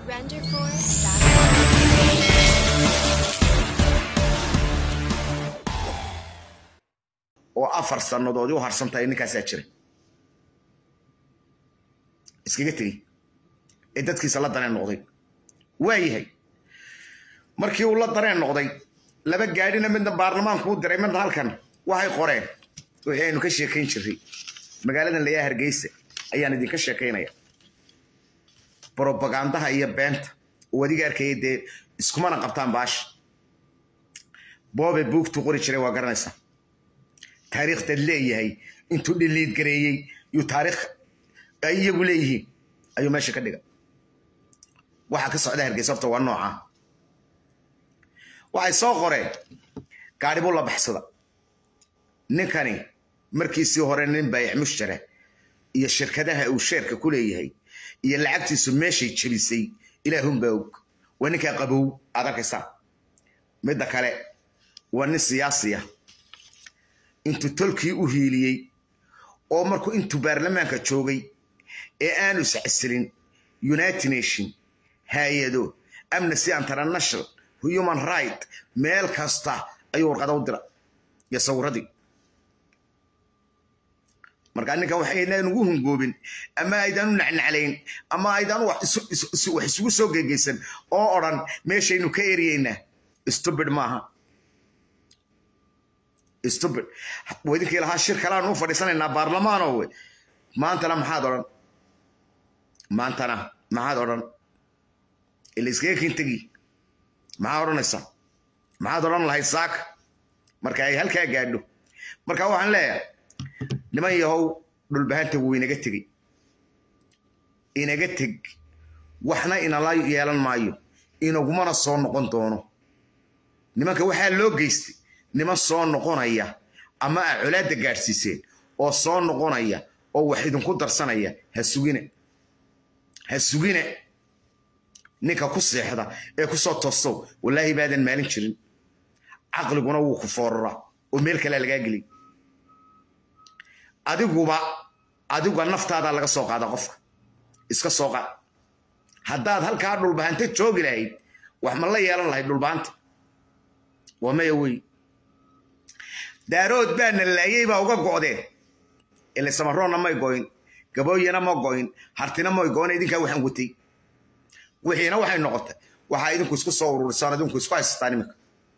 renderforce.com. oo afar sannadoodii u harsan tahay ninkaasaa jira iskaga tegey ee dadkiisa la dareen noqday waa yahay markii uu la dareen noqday laba gaadhina midna baarlamaanku u diray midna halkan waxay qoreen wixii aynu ka sheekayn jirray magaaladan layaa hargeysa ayaan idinka sheekaynaya brobagandaha iyo beenta uu adiga arkaya dee iskumana qabtaan baasha boobe buugtu qori jiray waa garanaysaa taariikhdaad leeyahay intuu dhiliid gareeyey yuu taariikh ay iyagu leeyihiin ayuu meesha ka dhiga waxaa ka socda hargeysa horta waa nooca waxay soo qoreen gaadhi buu la baxsada ninkani markiisii hore nin baayac mushtara iyo shirkadaha uu sheerka ku leeyahay iyo lacagtiisu meeshay jebisay ilaahunbaa og waa ninkaa qabow aad arkaysaa midda kale waa nin siyaasiya intuu tolkii u hiiliyey oo markuu intuu baarlamaanka joogay ee aanu iscasilin united nation hay-ado amnesty international human right meel kasta ayuu warqada u dira iyo sawiradii markaa ninkan waxaynaan ugu hungoobin ama aydaan u nacnaclayn ama aydaan wax isugu soo gegeysan oo odhan meeshaynu ka eryeynaa stubid maaha stubid idinkii lahaa shir kaleaan u fadhiisanaynaa baarlamaano we maantana maxaad odhan maantana maxaad odhan ila iskaga kintegi maxaa odhanaysaa maxaad odhan lahayd saaka marka ay halkaa gaadho marka waxaan leeyahay niman yahow dhulbahanta wuu inaga tegey inaga teg waxna inala yeelan maayo inagumana soo noqon doono nimanka waxaa loo geystay niman soo noqonaya ama a colaadda gaadhsiiseen oo soo noqonaya oo wax idinku darsanaya ha sugine ha sugine ninka ku seexda ee ku soo toosow wallaahi baadan maalin jirin caqliguna wuu ku fooraraa oo meel kalea lagaa geliy adiguba adiguba naftaadaa laga soo qaada qofka iska soo qaad haddaad halkaa dhulbahanta joogi lahayd wax ma la yeelan lahayd dhulbahanta waa maya wey daarood baana laayey baa uga go'deen ile samaroonna may goyn gabooyana ma goyn hartina may goyn idinkaa waxaan watay wixiina waxay noqotay waxaa idinku isku soo ururisaan idinku isku haysataan iminka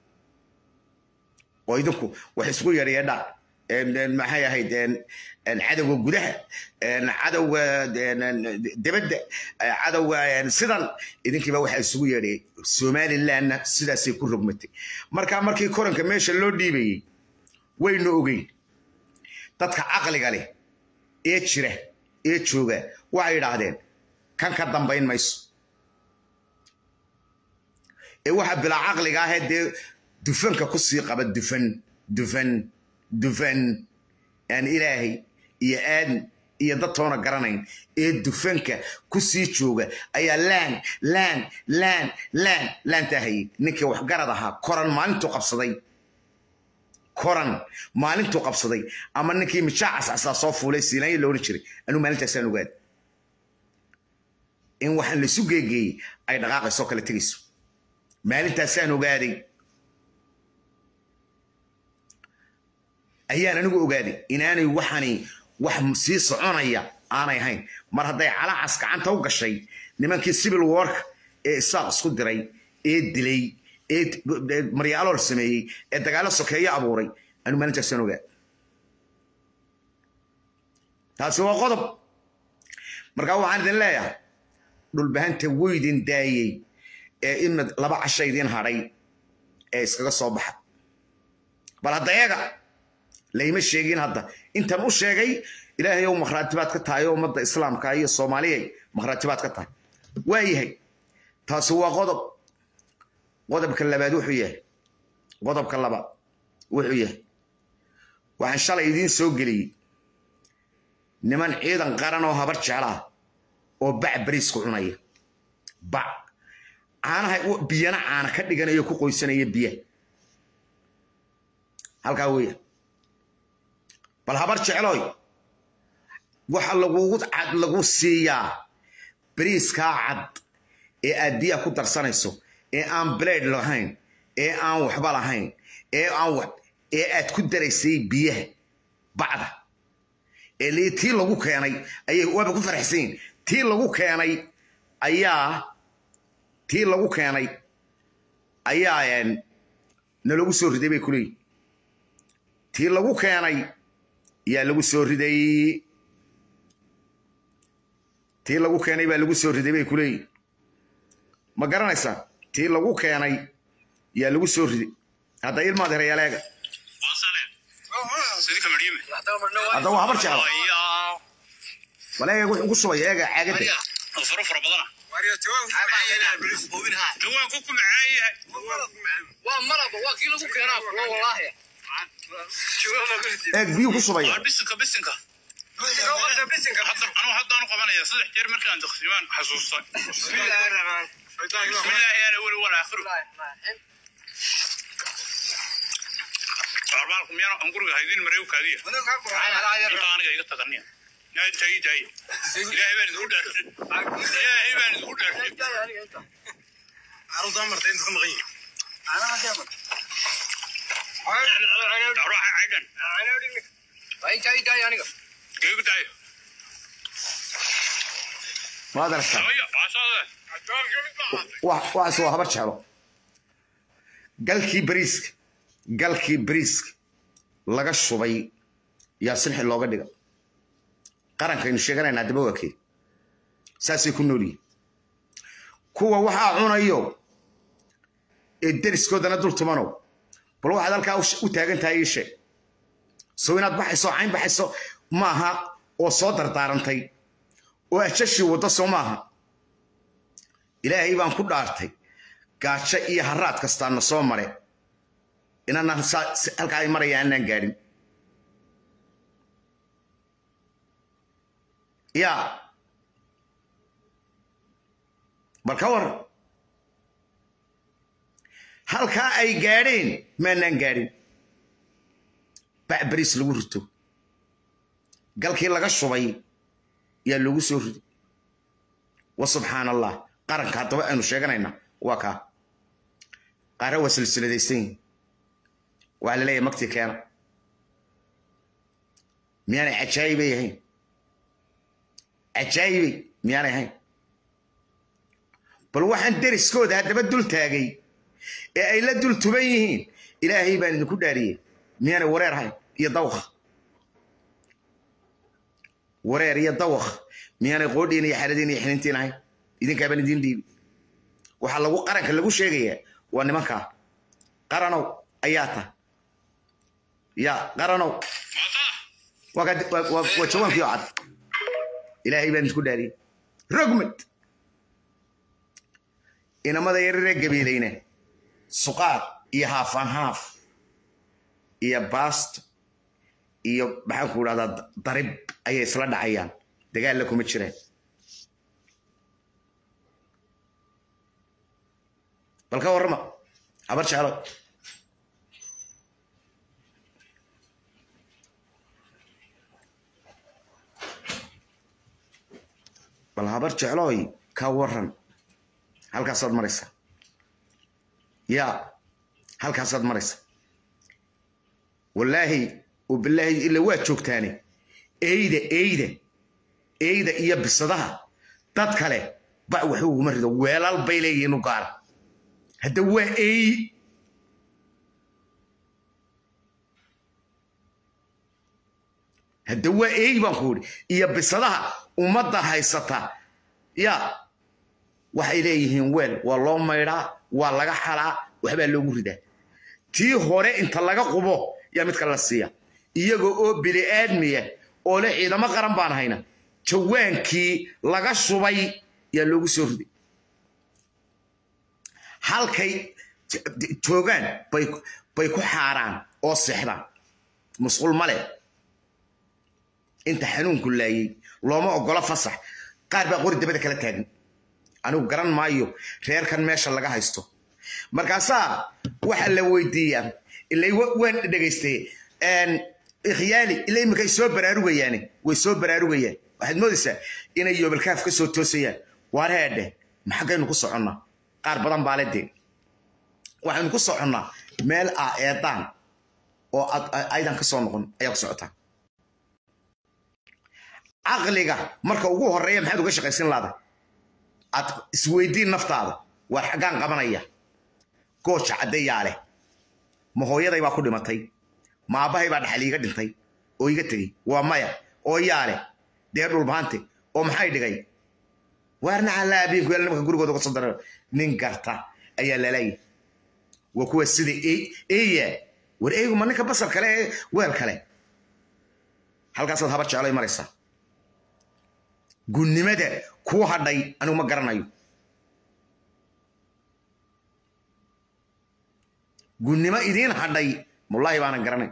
oo idinku wax isku yareeyadhaan maxay ahayd cadowga gudaha cadowga debadda cadowga sidan idinkiiba waxaa isugu yeedhayay somalilandna sidaasay ku rogmatay marka markii koranka meesha loo dhiibayey waynu ogeyn dadka caqliga leh ee jira ee jooga waxay idhaahdeen kan ka dambayn mayso ee waxa bilaa caqliga ahee dee dufanka ku sii qaba dufan dufan dufan aan ilaahay iyo aadan iyo dad toona garanayn ee dufanka ku sii jooga ayaa laan laan laan laan laantaa hayay ninkii waxgarad ahaa koran maalintuu qabsaday koran maalintuu qabsaday ama ninkii mijaa cascasaa soo fuulay siilaanya la odhan jiray anuu maalintaasaan ogaad in waxaan laysu geegeeyey ay dhaqaaqaysoo kale tegayso maalintaasaan ogaaday ayaan anigu ogaaday inaanay waxani wax sii soconaya aanay ahayn mar hadday calacas gacanta u gashay nimankii civil warka ee isaaq isku diray ee dilay ee maryaalool sameeyey ee dagaalo sokeeyo abuuray anigu maalintaasaan ogaa taasi waa qodob markaa waxaan idin leeyahay dhulbahanta weydin daayey ee in laba casha idin hadhay ee iskaga soo baxa bal hadda eega layma sheegin hadda intan u sheegay ilaahay ow makhraatibaad ka tahay oo ummadda islaamka iyo soomaaliyay makhraatibaad ka tahay waa yahay taasi waa qodob qodobka labaad wuxuu yahay qodobka labaad wuxuu yahay waxaan shalay idiin soo geliyey niman ciidan qaran oo habar jeclaa oo bac bariisku cunaya bac caanaha biyana caana ka dhiganayo ku qoysanaya biyaha halkaa weeya bal habar jecloy waxa lagugu lagu siiyaa bariiskaa cad ee aad biyaha ku darsanayso ee aan blade lahayn ee aan waxba lahayn ee aan wax ee aad ku daraysay biyaha bacda ee lii tii lagu keenay ayay waaba ku faraxsan yihin tii lagu keenay ayaa tii lagu keenay ayaa nalagu soo riday bay kuleeyihin tii lagu keenay yaa lagu soo riday tii lagu keenay baa lagu soo riday bay kuleeyihin ma garanaysaa tii lagu keenay yaa lagu soo riday hadda ilmaad herayaaleega hadda waa habar jeclo waleega wuxuu ku shubay eega caagada eeg biyuu ku shubaya haddaan qabanaya saddex jeer markaan taqsiimaan xasuusta bismillaahi yaa awal wal aakhiru arbaalku miyaan aan guriga haydin mareew kaadiya inta aniga iga taganiya taagi taagi ilaahay baan idinku dhaartay ilaahay baan idinku dhaartay ruuxa caydhan geegu daayo maad aragtaa samaya waasaade waxaas waa habar jeclo galkii bariiska galkii bariiska laga shubay yaa silxi looga dhiga qarankaynu sheeganaynaa daba waa kee saasay ku nool yihin kuwa waxaa cunayo ee deriskoodana dul tumanow bal waxaad halkaa u taagan tahay ii sheeg sow inaad baxayso cayn baxayso maaha oo soo dardaarantay oo ajashii waddo soo maaha ilaahay baan ku dhaartay gaajo iyo haraad kastaana soo mare inaanan halkaa ay maraya aanaan gaadhin yaa bal ka war halkaa ay gaadheen maanaan gaadhin bac bariis lagu rito galkii laga shubay yaa loogu soo riday wa subxaan allah qaranka haddaba aynu sheeganaynaa waa kaa qaara waa silsiladaysan yihin waa la leeyahay magtii keena miyaanay cajaayibay ahayn cajaayibay miyaanay ahayn bal waxaan deriskooda haddaba dul taagay ee ay la dul tuban yihiin ilaahay baan idinku dhaariyey miyaanay wareer ahayn iyo dawqa wareer iyo dawaq miyaanay qoodhiin iyo xaradiin iyo xinintiin ahayn idinkaabaan idiin dhiibi waxaa lagu qaranka lagu sheegayaa waa nimankaa qaranow ayaa ta ya qaranow waa jawaankii oo cad ilaahay baan idinku dhaariyey rogmad inamada yararee gabiilayna suqaad iyo haafaan haaf iyo baasto iyo maxaan ku idhahdaa darib ayay isla dhacayaan dagaalla kuma jiraan bal ka warrama habar jeclo bal habar jeclooy ka warran halkaasaad maraysa yaa halkaasaad maraysa wallaahi bilaahi ila waa joogtaane eyda eyda eyda iyo bisadaha dad kale bac waxba uguma rido weelal bay leeyihiin u gaara hadda waa ey hadda waa ey baan ku idhi iyo bisadaha ummadda haysata ya waxay leeyihiin weel waa loo maydhaa waa laga xalaa waxbaa loogu ridaa tii hore inta laga qubo yaa midka la siiya iyagoo oo bili-aadmiya oo le ciidamo qaran baan hayna jawaankii laga shubay yaa loogu soo riday halkay joogaan bay ku xaaraan oo seexdaan musqul male inta xanuunku laayey looma ogola fasax qaar baa qori dabada kala taagan anigu garan maayo reerkan meesha laga haysto markaasaa waxa la weydiiyaa ilay waan dhegaystay ikhyaali ila iminkay soo baraarugayaan way soo baraarugayaan waxaad moodaysaa inay yoobalkaaf ka soo toosayaan waar heedhe maxaggaynu ku soconnaa qaar badan baa le dee waxaynu ku soconnaa meel ah eedaan oo aydan ka soo noqon ayaa ku socotaa caqliga marka ugu horeeya maxaad uga shaqaysin laada aad isweydiin naftaada waar xaggaan qabanaya gooja caddeyaa leh ma hooyaday baa ku dhimatay ma aabbahay baa dhaxal iiga dhintay oo iga tegey waa maya oo yaa leh dee dhulbaante oo maxay dhigay waarna alla abiinku yal nimanka gurigooda uga soo dara nin garta ayaa lalaayay waa kuwa sida eya war eygu ma ninka basar kale ee weel kale halkaasaad habar jeclay maraysaa gunnimada kuu hadhay anigu ma garanayo gunnimo idiin hadhay wallaahi baanan garanay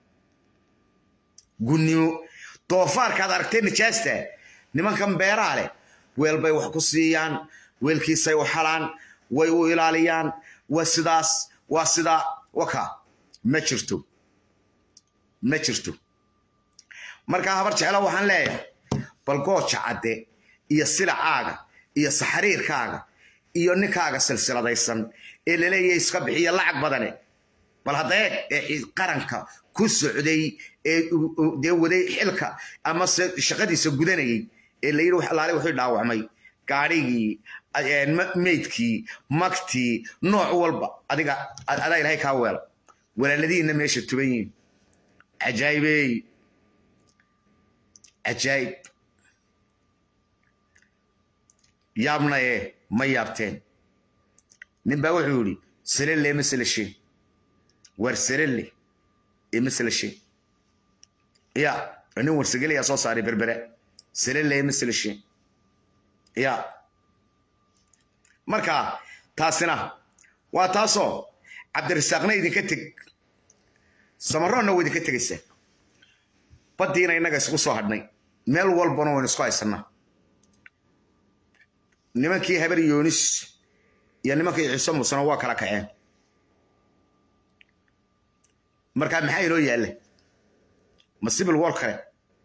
gunnimo doofaarkaad aragtee nijaasta nimankan beeraa leh weel bay wax ku siiyaan weelkiisay u xalaan way u ilaaliyaan waa sidaas waa sidaa waka ma jirto ma jirto markaa habar jeclo waxaan leeyahay bal gooja cadde iyo silacaaga iyo saxariirkaaga iyo ninkaaga silsiladaysan ee laleeyahay iska bixiya lacag badane bal haddee ee qaranka ku socday ee dee waday xilka ama se shaqadiisa gudanayay ee la yidhi alaale wuxuu dhaawacmay gaadhigii meydkii magtii nooc walba adiga adaa ilahay kaa weela walaaladihiinna meesha tuban yihin cajaayibey cajaayib yaabnaye ma yaabteen nin baa wuxuu yidhi selelle ma selasheen war selelle ee ma selasheen ya nin warsagelayaa soo saaray berbere selelle ma selasheen ya marka taasina waa taasoo cabdirasaaqna idinka teg samaroonna waa idinka tegaysaa baddiina innaga isku soo hadhnay meel walbana waynu isku haysanaa nimankii habar yoonis iyo nimankii ciise muusena waa kala kaceen markaa maxaa inoo yaalla ma sibil wol kale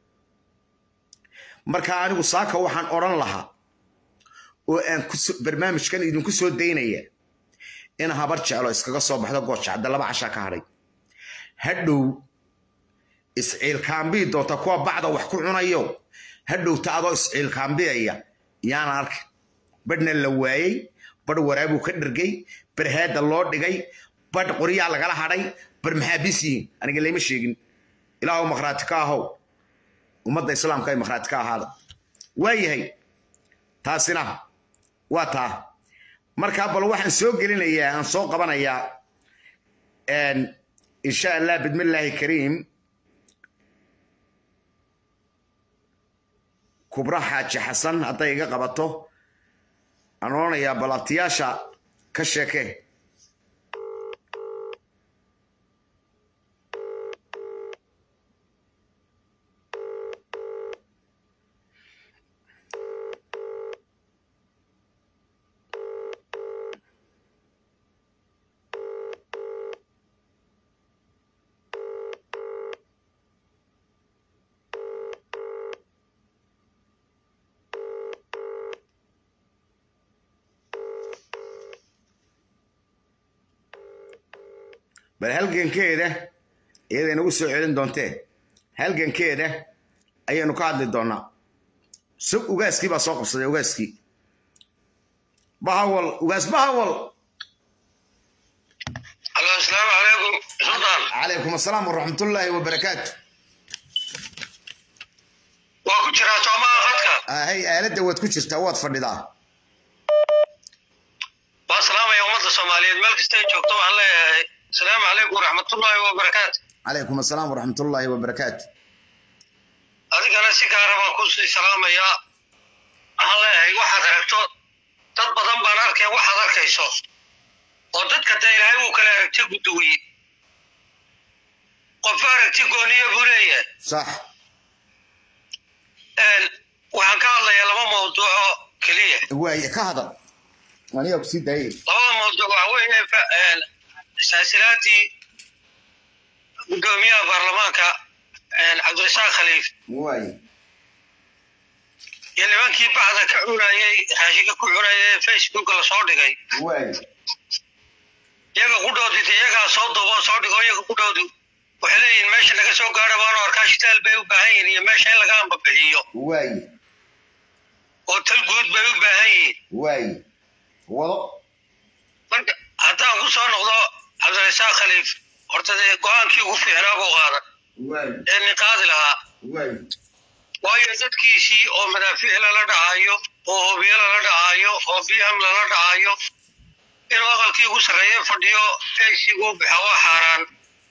markaa anigu saaka waxaan odhan lahaa oo aan barnaamijkan idinku soo daynaya in habar jeclo iskaga soo baxdo gooja hadda laba cashaa ka hadhay hadhow isciilkaambii doonta kuwa bacda wax ku cunayo hadhowta adoo isciilkaambiyaya yaana arkin badhna la waayey badh waraabuu ka dhergay barhaadda loo dhigay badh qoryaa lagala hadhay bar maxaabiis yihiin aniga layma sheegin ilaahu makhraati ka ahow ummadda islaamka ay makhraati ka ahaada waayahay taasina waa taa markaa bal waxaan soo gelinayaa aan soo qabanayaa insha allah bidmillaahi kariim kubra xaaji xasan hadday iga qabato aan odhanayaa bal abtiyaasha ka sheeke bal halgankeeda iyada inagu soo celin doontee halgankeeda ayaynu ka hadli doonaa so ugaaskii baa soo qabsaday ugaaskii bahawal ugaas bahawal alo asalaamu calaykum sultaan calaykum asalaam waraxmatullaahi wabarakaatu waa ku jiraa toomaha khadka ahay aaladda waad ku jirtaa waad fadhidaa waa salaamaya ummadda soomaaliyeed meel kastay joogto waxaan leeyahay asalaamu calaykum waraxmatullaahi wabarakaatu calaykum asalaam waraxmatullaahi wabarakaatu adigana si gaara baan kusii salaamayaa waxaan leeyahay waxaad aragto dad badan baan arkay waxaad arkayso oo dadka dee ilaahay wuu kala aragti guduwiye qof aragti gooniya buu leeyahay sax waxaan ka hadlayaa laba mawduuco keliya waaye ka hadal anigaa ku sii daayay labada mawduuc waxa weeye saasilaadii gudoomiyaha baarlamaanka cabdirasaaq khaliif waaye iyo nimankii bacda ka cunayay raashinka ku cunayay ee facebooka lasoo dhigay waay iyaga qudhoodii de iyagaa soo duubo soo dhigo iyaga qudhoodu waxay leeyihin meesha naga soo gaadha baanu arkaa shitaal bay u baahan yihin iyo meesha in laga ambabixiyo waay oo tal guud bay u baahan yihiin waay wado marka haddaan ku soo noqdo cabdirasaaq khaliif horta dee go-aankii ugu fiicnaa buu qaadan waay ee nin qaadi lahaa waay waayo dadkiisii oo madaafiic lala dhacayo oo hobiyo lala dhacayo oo biham lala dhacayo inuu aqalkii ugu sarreeye fadhiyo faysigu bixa waa xaaraan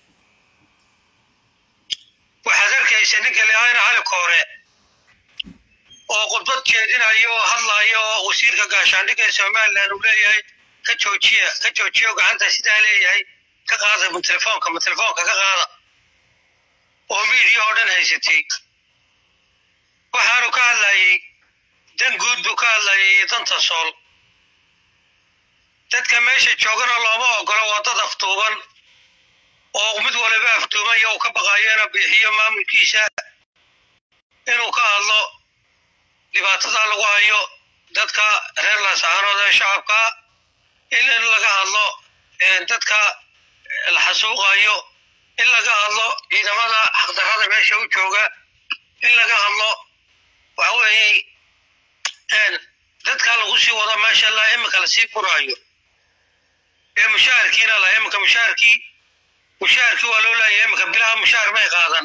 waxaad arkaysa ninka leahayna cali koore oo khudbad jeedinayo oo hadlayo oo wasiirka gaashaandhigga ee somaliland uu leeyahay ka joojiya ka joojiyo gacanta sidaa leeyahay ka qaada ma telefoonka ma telefoonka ka qaada oo miidiya oo dhan haysatay waxaanu ka hadlayay dan guud buu ka hadlayay iyo danta sool dadka meesha joogana looma ogolo waa dad aftuuban oo mid waliba aftuuban iyo uu ka baqayo inuu bixiyo maamulkiisa inuu ka hadlo dhibaatada lagu hayo dadka reer laascaanood ee shacabka in in laga hadlo dadka la xasuuqayo in laga hadlo ciidamada xaqdarrada meesha u jooga in laga hadlo waxa weeye dadka lagu sii wado meesha la imika lasii furaayo ee mushaharkiina la imika mushaharkii mushaharkii waa loo leeyahay imika bilaha mushaar may qaadan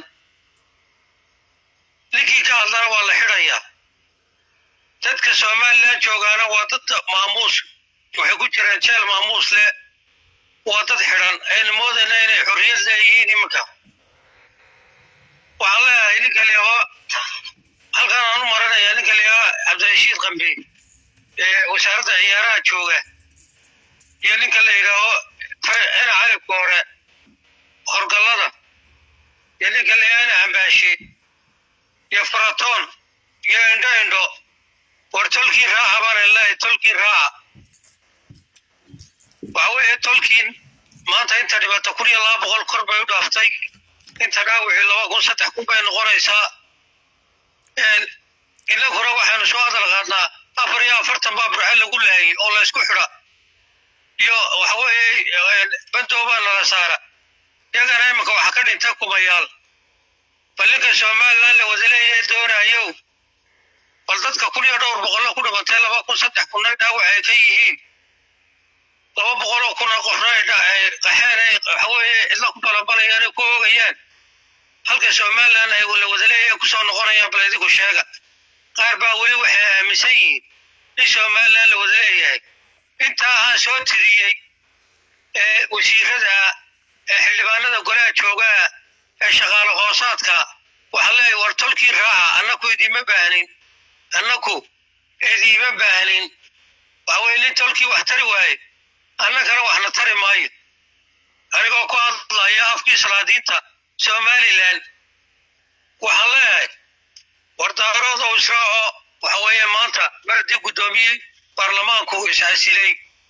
ninkii ka hadlana waa la xidhayaa dadka somaliland joogaana waa dad maamuus waxay ku jiraan jeel maamuus leh waa dad xidhan aynu moodayna inay xorriyad leeyihiin iminka waxaan leeyahay ninka leeho halkan aan u marinaya ninka leeho cabdirashiid qambi ee wasaaradda ciyaaraha jooga iyo ninka la yidhaaho ina cali koore horgallada iyo ninka leeho ina cambaashe iyo faratoon iyo indho indho war tolkii raaca baan leeyahay tolkii raaca waxa weeye tolkiin maanta inta dhibaato kun iyo laba boqol kor bay u dhaaftay inta dhaawicii laba kun saddex kun bay noqonaysaa inaguna waxaanu soo hadal qaadnaa afar iyo afartan baa burxe lagu laayay oo laysku xidha iyo waxa weeye bandoobaa nala saara iyagana iminka waxa ka dhintay kumayaal bal ninka somaliland la wada leeyahay doonayow bal dadka kun iyo dhowr boqollo ku dhimatay laba kun saddex kunna dhaawac ay ka yihiin laba boqoloo kuna qofna ay qaxeen ay waxa weeye cidla ku balabalayaan ay ku oogayaan halka somaliland ay la wada leeyahay kusoo noqonayaan bal idinku sheega qaar baa weli waxay aaminsan yihiin in somaliland la wada leeyahay intaa aan soo tiriyey ee wasiirada ee xildhibaanada golaha joogaa ee shaqaale hoosaadka waxaa leeyahay war tolkii raaca annaku idiima baahnin annaku idiima baahnin waxa weye nin tolkii wax tari waaye annagana waxna tari maayo anigoo ku hadlaya afkii salaadiinta somaliland waxaan leeyahay wardaarood oo israaco waxa weeye maanta mardii guddoomiyey baarlamaanku isxasilay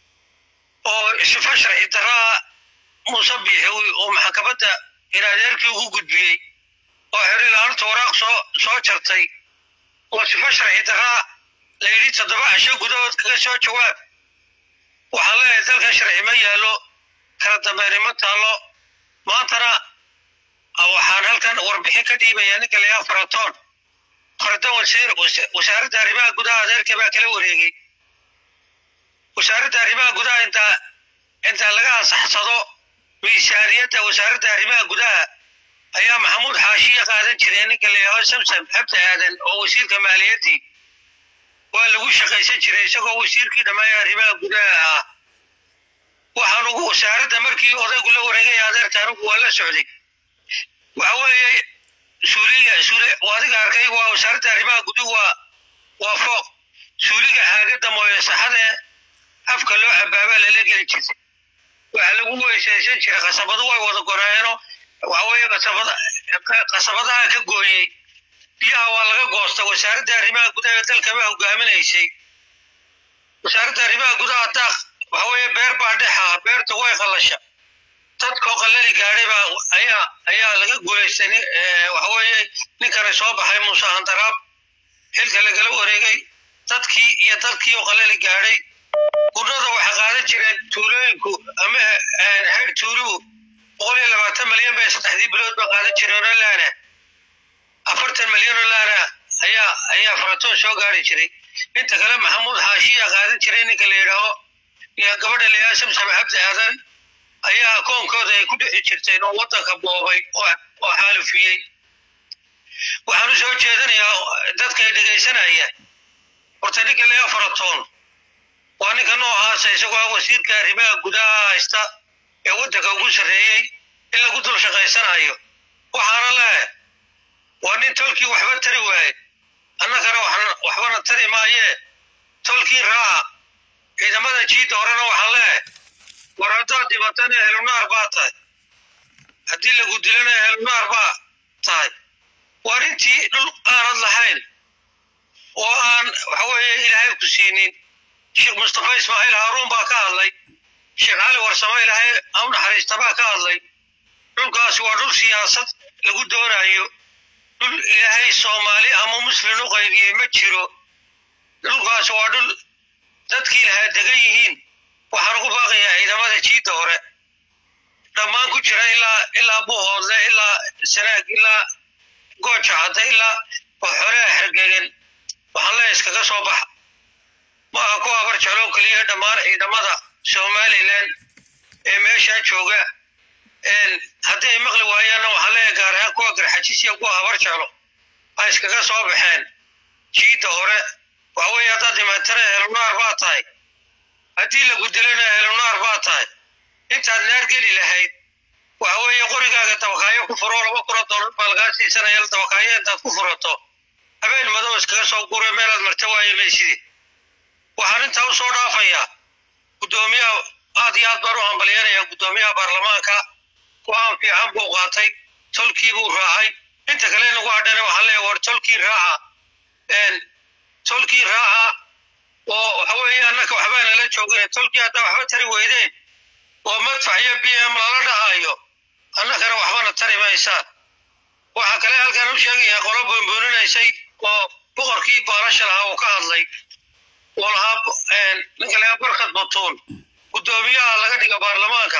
oo sifa sharci daraa muuse biixi oo maxkamadda inadeerkii ugu gudbiyey oo xeri laanta waraaq soo soo jartay oo sifa sharci daraa la yidhi toddoba casho gudahood kaga soo jawaab waxaan leeyahay dalkan sharci ma yaallo kala dambayni ma taallo maantana waxaan halkan warbixin ka dhiibaya ninka layaa faratoon faratoon wasiir wasaaradda arrimaha gudaha adeerka baa kala wareegay wasaaradda arrimaha gudaha intaa intaa laga ansaxsado miisaaniyadda wasaaradda arrimaha gudaha ayaa maxamuud xaashiya qaadan jiray ninka layaho samsam xabdi aadan oo wasiirka maaliyaddii waa lagu shaqaysan jiray isagoo wasiirkii dhammeeya arrimaha gudaha ah waxaan ugu wasaaradda markii odaygu la wareegay adeerka anigu waa la socday waxa weeye suuliga suuli adiga arkay waa wasaaradda arrimaha guduhu waa waa fooq suuliga haagadda mooye saxadee afka loo cabaabaa lala geli jirtay waxaa lagu weysaysan jiray qasabadu way wada goreeno waxa weeye qasabada qasabadaha ka gooyey biyaha waa laga goosta wasaaradda arrimaha gudaha ee dalka baa hogaaminaysay wasaaradda arrimaha gudaha daaq waxa weeye beer baa dhexa beerta way qallasha dadkoo qallali gaadhay baa ayaa ayaa laga guulaystay waxa weeye ninkana soo baxay muuse handaraab xilka lagala wareegay dadkii iyo dalkii oo qalali gaadhay gurnada waxay qaadan jireen tuulooyinku ama heer tuuluhu boqol iyo labaatan milyan bay saddexdii bilood ba qaadan jireen oo laana afartan milyan oo laana ayaa ayaa faratoon soo gaari jiray inta kale maxamuud xaashiya qaadan jiray ninka la yidhaaho iyo gabadha la yidhaha samsam cabdi aadan ayaa koonkooda ay ku dhixi jirteen oo waddanka boobay oo xaalufiyey waxaan u soo jeedinayaa dadkay dhegaysanaya horta ninka laga faratoon waa ninka noocaasa isagoo ah wasiirka arrimaha gudaha haysta ee waddanka ugu sarreeyey in lagu dul shaqaysanayo waxaana leeh waa nin tolkii waxba tari waaye annagana waxbana tari maayee tolkii raaca ciidamada jiidda horena waxaan leeh war haddaad dhibatana ehlunaar baa tahay haddii lagu dilana ehlunaar baa tahay waa intii dhul aanad lahayn oo aan waxa weeye ilaahay ku siinin sheekh mustafa ismaaciil haaruun baa ka hadlay sheekh cali warsamo ilaahay au naxariista baa ka hadlay dhulkaasi waa dhul siyaasad lagu doonayo dhul ilaahay soomaali ama muslim u qaybiyey ma jiro dhulkaasi waa dhul dadkii lahaa degan yihiin waxaan ugu baaqayaa ciidamada jiidda hore dhammaan ku jira ilaa ilaa buhoodle ilaa sanaag ilaa gooja cadda ilaa waxoolaha xergegan waxaan leeya iskaga soo baxa maaha ku abar jecloo keliya dhammaan ciidamada somalilan ee meeshaa jooga haddii ay maqli waayaanna waxaan leeya gaar ahaan kuwa garxajisiya kuwa habar jeclo ay iskaga soo baxeen jiidda hore waxa weeye haddaad dhimatana ehlunaar baa tahay haddii lagu dilana ehlunaar baa tahay intaad naar geli lahayd waxa weeye qorigaaga dabakaayo ku furo laba kuro doolar baa lagaa siisanaya dabakaayo intaad ku furato habeen madow iskaga soo gure meelaad marta waaye maysidi waxaan intaa u soo dhaafayaa guddoomiyaha aad iyo aad baan u hambalyanayaa guddoomiyaha baarlamaanka go-aan fiican buu qaatay tolkii buu raacay inta kale nagu hadhana waxaan leeyahay war tolkii raaca tolkii raaca oo waxa weeye annaka waxbaa nala joogeen tolkii haddaa waxba tari weydeen oo madfac iyo b m lala dhahayo annakana waxbana tari maysaan waxaa kale halkan u sheegayaa qolo boonbooninaysay oo boqorkii baalasha lahaa uu ka hadlay oo lahaa ninka lahaa barkad batuun guddoomiyaha laga dhiga baarlamaanka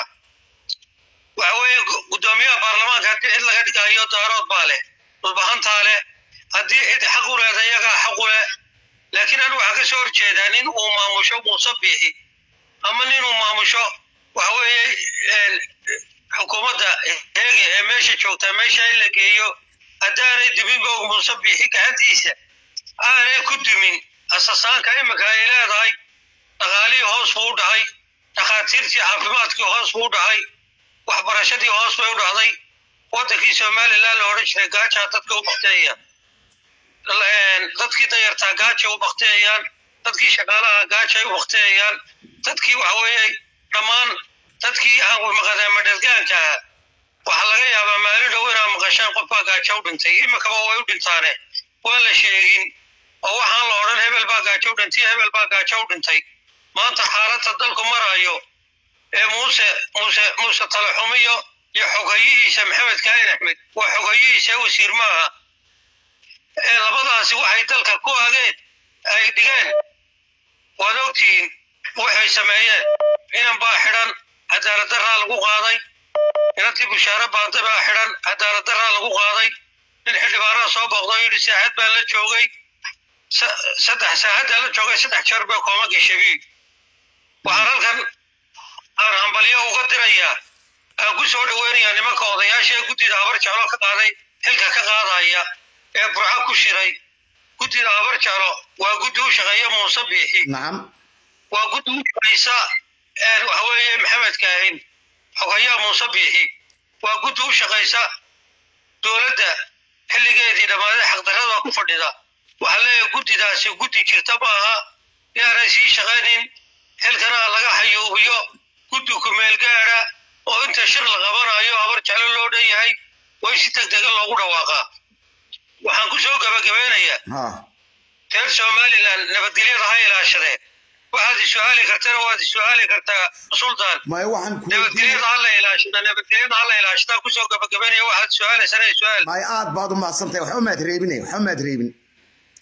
waxa weeye guddoomiyaha baarlamaanka haddii cid laga dhigayo daarood baa leh dhulbahantaa leh haddii cid xaq u leeda iyagaa xaq u leh laakiin anu waxaa ka soo horjeedaa nin uu maamusho muuse biixi ama nin uu maamusho waxa weeye xukuumadda heege ee meesha joogtaa meesha in la geeyo haddaanay duminba muuse biixi gacantiisa aanay ku dumin asasaanka iminka ay leedahay dhaqaalihii hoos buu u dhacay dhakhaatiirtii caafimaadkii hoos buu u dhacay waxbarashadii hoos bay u dhacday waddankii somalilan la odhan jiray gaajaa dadka u bakteeya dadkii dayartaa gaajay u bakteeyaan dadkii shaqaalaha gaajay u bakteeyaan dadkii waxa weeye dhammaan dadkii aan maqadaamadhergaanka ah waxaa laga yaabaa maalin dhow inaa maqashaan qofbaa gaajo u dhintay iminkaba way u dhintaane waan la sheegin oo waxaan la odhan hebel baa gaajo u dhintay hebel baa gaajo u dhintay maanta xaaladda dalku marayo ee muuse muuse muuse talaxumiyo iyo xogayihiisa maxamed kaahin axmed waa xogayihiisa wasiir maaha ee labadaasi waxay dalka ku ageen ay dhigeen waad ogtihiin waxay sameeyeen inan baa xidhan cadaalad daraa lagu qaaday inantii bushaare baanta baa xidhan cadaalad daraa lagu qaaday nin xildhibaanada soo booqdo yidhi saacad baa la joogay saddex saacaddaa la joogay saddex jeer baa kooma geshabi waxaan halkan aan hambalyo uga dirayaa aan ku soo dhoweynayaa nimanka odayaasha ee guddida habar jeclo ka qaaday xilka ka qaadaya ee burco ku shiray guddida habar jeclo waa guddi u shaqeeya muuse biixi nacam waa guddi u shaqeysa waxa weeye maxamed kaahin xogayaa muuse biixi waa guddi u shaqaysa dowladda xilligeedii dhammaaday xaqdarrada ku fadhida waxaa leeyahay guddidaasi guddi jirta ma aha inaanay sii shaqaynin xilkana laga xayuubiyo guddi kumeel gaadha oo inta shir la qabanayo habar jeclo loo dhan yahay way si deg dega loogu dhawaaqaa waxaan ku soo gabagabeynayaa ha reer somalilan nabadgelyada ha ilaashadeen waxaad i su-aali kartana waad i su-aali kartaa sultan maya waxaan ku nabadgelyada ha la ilaashada nabadgelyada ha la ilaashadaa kusoo gabagabeynaya waxaad su-aalaysana i su-aal maya aad baad u mahadsantahay waxba maad reebine waxba maad reebin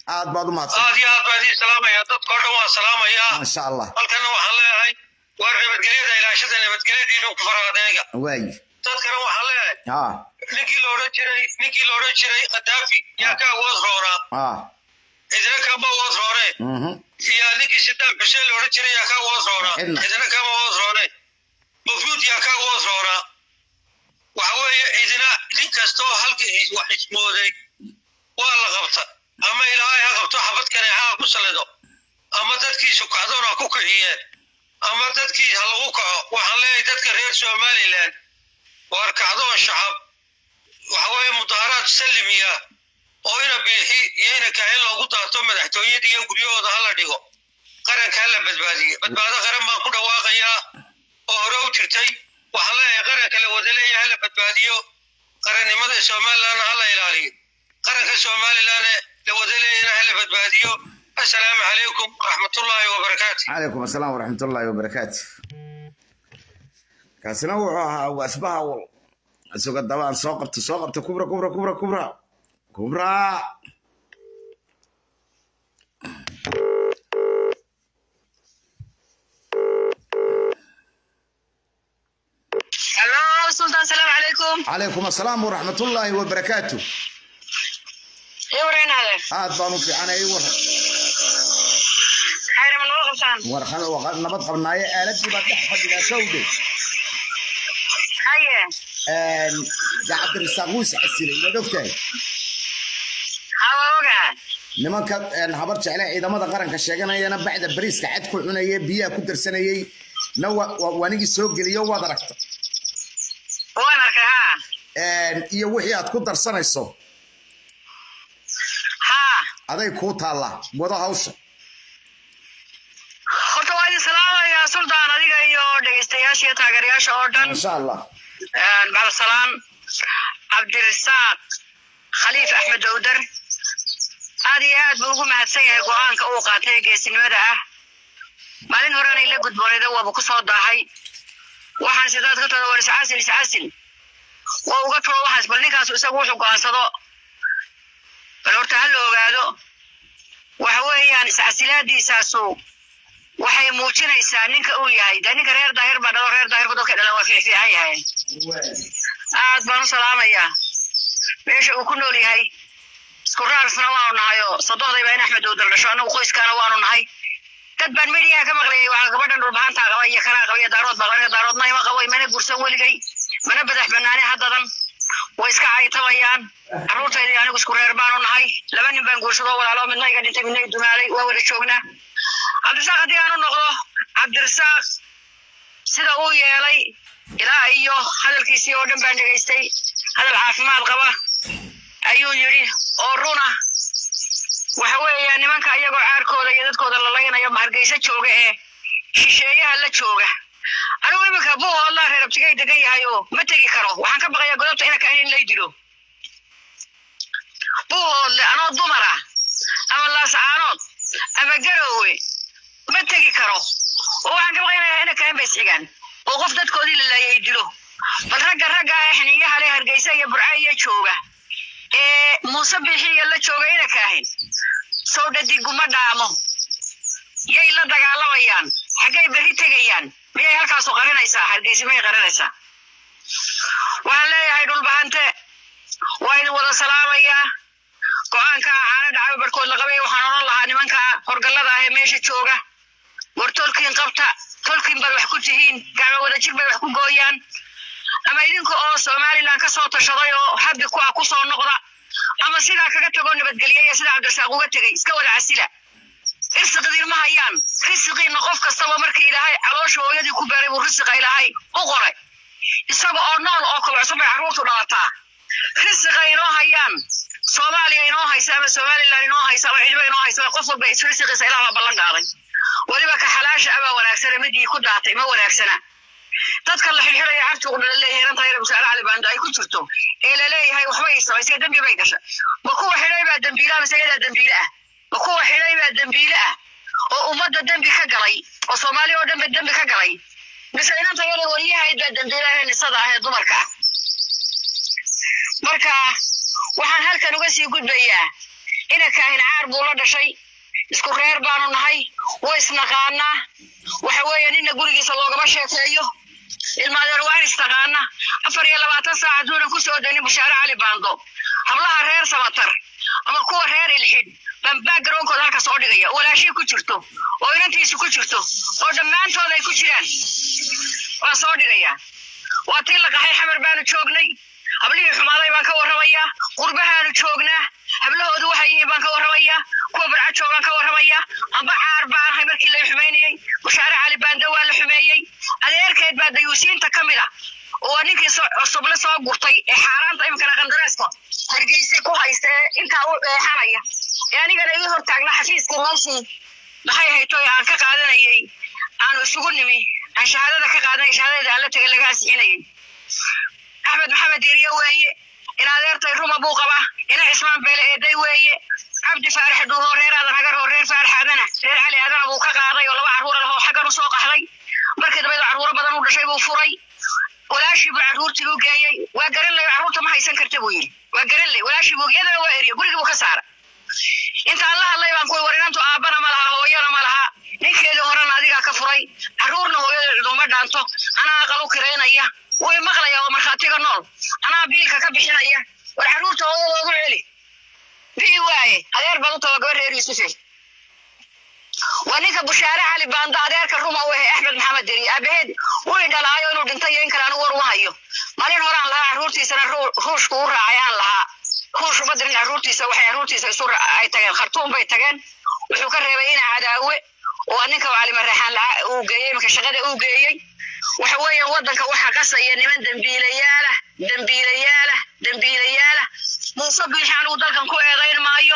aad baad u mahadsan aad iyo aad baan idiin salaamaya dadkao dhan waan salaamayaa maasha allah halkana waxaan leeyahay waa nabadgelyada ilaashada nabadgelyadiina ku fara adeega waayi dadkana waxaan leeyahay ha ninkii la odhan jiray ninkii la odhan jiray khadaafi yaa ka awood roonaa ha idina kama awood roone mhm iyo ninkii sadaam xuseen la odhan jiray yaa ka awood roonaa Cidna. idina kama awood roone mafruud yaa ka awood roonaa waxa weeye idina nin kastoo halkii wax ismooday waa la qabta ama ilaahay ha qabto xabad kaneexa ku salido ama dadkiisu kacdoon ha ku kiciyeen ama dadkii ha lagu kaco waxaan leeyahay dadka reer somalilan waar kacdoon shacab waxa weeye mudaharaad sallimiya oo ina biixi iyo ina kahin loogu daato madaxtooyada iyo guryahooda hala dhigo qaranka hala badbaadiyo badbaado qaran baan ku dhawaaqayaa oo hore u jirtay waxaan leeyahay qaranka la wada leeyahay hala badbaadiyo qarannimada somalilandna hala ilaaliyo qaranka somalilandna la wada leeyahayna hala badbaadiyo assalaamu calaykum waraxmatullaahi wabarakaatu calaykum asalaam waraxmatullaahi wabarakaatu kaasina wuxuu ahaa waasbaha wal isuga dabaan soo qabta soo qabta kubra kubra kubra kubra kubra Hello, Sultan. Salam alaikum. calaykum asalaam waraxmatullaahi wabarakaatu Iyo wareen hade. aad baan u fiicanay war Khayr ma noo qabtaan. warqan waa nabad qabnaaye aaladii baa dhex fadhidaa sawde Haye. ya cabdirasaaq wuu iscasilay waad ogtahay Hawa oga. nimanka een, habar jecle ciidamada qaranka sheeganayana bacda bariiska cad ku cunayay biyaha ku darsanayay na wa- wa- wanigii soo geliyo waad aragta Waan arkay ha. Een, iyo wixii aad ku darsanayso Ha. aday kuu taallaa wado hawsha Horta waa idin salaamayaa Sultan adiga iyo dhegeystayaasha iyo taageerayaasha oo dhan. insha allah Een bacda salaam. Cabdirasaaq Khaliif Axmed Dawdar. Aad iyo aad buu ugu mahadsan yahay go'aanka uu qaatay ee geesinimada ah. Maalin horena ila gudboonayda waaba ku soo daahay. Waxaan sidaad ka tada war iscaasil iscaasil. waa uga too waxaas bal ninkaas isagu wuxuu go'aansado bal horta ha la ogaado waxa weeyaan iscasilaadiisaasu waxay muujinaysaa ninka uu yahay dee ninka reer daahir baa dhalo reer daahirku dadka dhalan waa fiicfiican yahay aad baan u salaamayaa meesha uu ku nool yahay isku raarsna waanu nahay oo sodohdayba in axmed uu daldhasho annagu qoyskaana waanu nahay dad baan mediyaha ka maqlayay waxaa gabadhan dhulbahantaa qaba iyo kanaa qaba iyo daarood baa qaba aniga daaroodna ima qabo imana gursan weligay mana badax banaani haddadan way iska caytabayaan carruurtayda iyo anigu isku reer baanu nahay laba nin baan guursadoo walaalo midna iga dhintay midna i dumaalay waa wada joognaa cabdirasaaq haddii aanu noqdo cabdirasaaq sida uu yeelay ilaa iyo hadalkiisii oo dhan baan dhegaystay hadal caafimaad qaba ayuu yidhi oo runa waxa weeya nimanka iyagoo caarkooda iyo dadkooda la laynayo hargeysa jooga ee shisheeyaha la jooga anigu iminka buuhoodlaa reer abtigay degan yahay oo ma tegi karo waxaan ka baqayaa godobta ina kahin in lay dilo buuhoodle anoo dumara ama laascaanood ama garoowe ma tegi karo oo waxaan ka baqaynaya ina kahin bay isxigaan oo qof dadkoodii la laayay dilo bal ragga ragga ah xiniyaha leh hargeysa iyo burca iyo jooga ee muuse bixiya la jooga ina kaahin sow dhadiguma dhaamo yay la dagaalamayaan xaggay berri tegayaan miyay halkaasu qarinaysaa hargeysa miyay qarinaysaa waxaan leeyahay dhulbahante waa idin wada salaamayaa go-aanka caano dhacay barkood la qabay waxaan odhan lahaa nimanka horgallada ah ee meesha jooga war tolkiin qabta tolkiin baad wax ku tihiin gacmo wada jir bay wax ku gooyaan ama idinka oo somalilan ka soo tashaday oo habbi ku ah ku soo noqda ama sidaa kaga tagoo nabadgeliyaya sida cabdirasaaq uga tegay iska wada casila irsiqdiin ma hayaan risiqiina qof kastaba markii ilaahay caloosha hooyadii ku beeray buu risiqa ilaahay u qoray isaga oo nool oo kobocsan bay carruurtu dhalataa risiqa inoo hayaan soomaaliya inoo haysa ama somalilan inoo haysa ama cidba inoo haysa qof walba risiqiisa ilaah baa ballan qaaday weliba ka xalaasha abaa wanaagsana midii ku daatay ma wanaagsana dadka la xirxiraya cabtigu dhala leeyahay inanta yar musaale cali baando ay ku jirto ee la leeyahay waxba ay samaysay dembi bay gashay ma kuwa xidhay baa dembiile mise iyadaa dembiile ah ma kuwa xidhay baa dembiile ah oo ummadda dembi ka galay oo soomaaliya oo dhanba dembi ka galay mise inanta yar wariyahayd baa dembiile ah ee nisada ah ee dumarka ah marka waxaan halkan uga sii gudbayaa ina kaahin caar buu la dhashay isku reer baanu nahay way isnaqaanaa waxa weeye nina gurigiisa loogama sheekeeyo ilmaadeer waa in istaqaana afar iyo labaatan saac hadduunan ku soo daynin bashaare cali baando hablaha reer samatar ama kuwa reer ilxid baan backgroundkooda halka soo dhigaya oo walaashii ku jirto oo inantiisu ku jirto oo dhammaantood ay ku jiraan waan soo dhigayaa waa tii la qaxay xamar baanu joognay hablihii xumaaday baan ka warramayaa qurbahaanu joognaa hablahoodu waxay yihiin baan ka warramayaa kuwa barca joogaan ka warramayaa amba caar baan ahay markii la xumaynayey bashaare cali baanda waa la xumeeyey adeerkeed baa dayuusiinta ka mid a oo ninkii cusuble soo gurtay ee xaaraanta iminkana qandareeska hargeysa ku haysta ee intaa u eexanaya ee anigana ii hortaagna xafiiskii meeshii maxay hayto aan ka qaadanayey aanu isugu nimi aan shahaadada ka qaadanay shahaadada aan la tegay laga ansixinayay axmed maxamed diiriye weeye in adeertay ruma buu qabaa ina cismaan beele eeday weeye cabdi faarax dhuuhoo reer aadan hagar oo reer faarax aadana reer cali aadana buu ka qaaday oo laba carruura lahoo xaggan u soo qaxday markii dambeed carruuro badan u dhashay buu furay walaashii buu carruurtii u geeyey waa garan ley carruurta ma haysan karta buu yidhi waa garan ley walaashii buu iyadana waa eriye gurigii buu ka saara intaan la hadlay baan kuwi war inantu aabbana ma laha hooyana ma laha ninkeedii horena adigaa ka furay carruurna hooyada ciduma dhaanto anaa aqal u kiraynaya way maqlaya oo markhaatiga nool anaa biilka ka bixinaya war carruurta hooyadoodu celi bii waaye adeer baad u taba gabar reer yuusufe waa ninka bushaare cali baando adeerka ruma u ahe axmed maxamed deri aabaheed wii dhalaayo inuu dhintay iyo in kale anigu war uma hayo malin horaan lahaa carruurtiisana ruushku u raacay aan lahaa ruush uma dirin carruurtiisa waxay carruurtiisa isu ay tageen khartuum bay tageen wuxuu ka reebay ina cadaawe oo ninka calimareexaan uu geeyey iminka shaqada uu geeyey waxa weeyaan waddanka waxaa qasaya niman dembiilayaalah dembiilayaalah dembiilayaalah muuse biixi anigu dalkan ku eedayn maayo